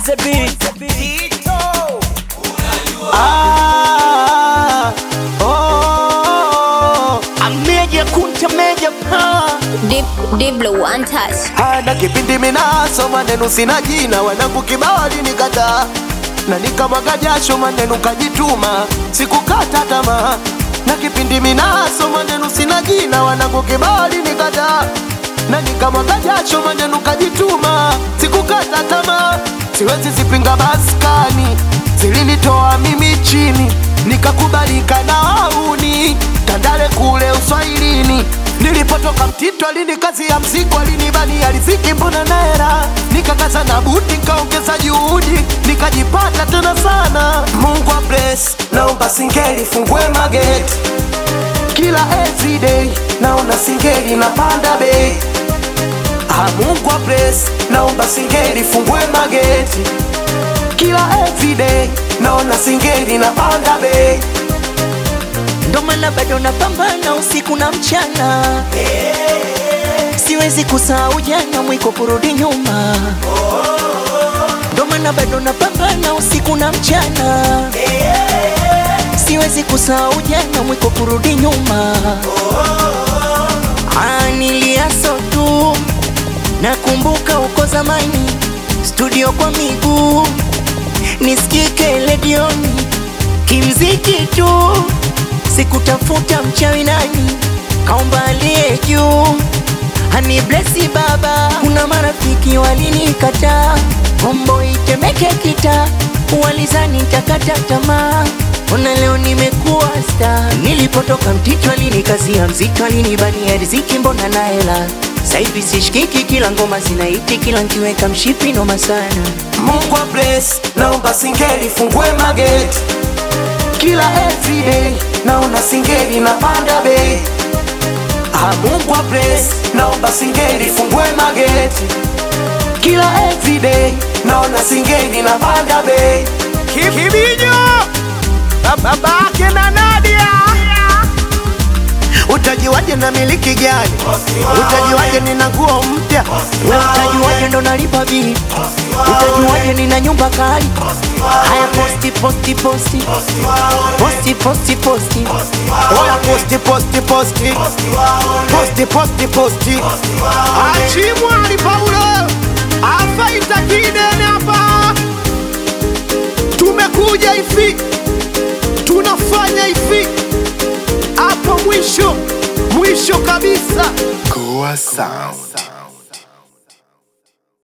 the beat. Ah, oh, ameja kunta meja pa Deep, deep blue, untouched. hana kipindi minaso maneno sina jina wanangu kibao alinikataa na nikamwaga jasho maneno kajituma sikukata tamaa na kipindi minaso maneno sina jina wanangu kibao alinikataa na nikamwaga jasho maneno kajituma sikukata tamaa siwezi zipinga maskani zilinitoa mimi chini nikakubalika na wauni tandale kule uswahilini nilipotoka mtito alini kazi ya mzigo alinibania riziki mbona naera nikakaza na buti nikaongeza juhudi nikajipata tena sana mungu wa bless naomba singeli fungue mageti kila everyday naona singeli napanda bei Ah, Mungu wa bless, naomba singeli fungue mageti kila everyday naona singeli napanda bei Ndo maana bado napambana usiku na mchana, siwezi kusahau jana, mwiko kurudi nyuma. Ndo maana bado napambana usiku na mchana, siwezi kusahau jana, mwiko kurudi nyuma. Ah, niliaso tu, nakumbuka uko zamani, studio kwa miguu, nisikike redioni kimziki tu, sikutafuta mchawi nani, kaomba aliye juu hani blesi baba. Kuna marafiki walinikataa, kombo itemeke kita, walizani nitakata tamaa. Ona leo nimekuwa sta, nilipotoka mtito alinikazia mzito, alinibania riziki, mbona na hela sasa hivi sishikiki, kila ngoma zinaiti, kila nkiweka mshipi noma sana. Mungu wa bless, naomba singeli fungue mageti kila everyday naona singeli napanda bei Ah, Mungu wa bless, naomba singeli fungue mageti kila everyday naona singeli napanda bei Kibijo babake na Nadia utajiwaje na miliki gani utajiwaje nina nguo mpya We utajuaje ndo nalipa bili? Utajuaje nina nyumba kali? Haya posti posti posti posti posti posti oya posti posti posti posti posti posti achimwali Paulo afaita kidene hapa, tumekuja hivi, tunafanya hivi hapo mwisho mwisho kabisa. Goa Sound.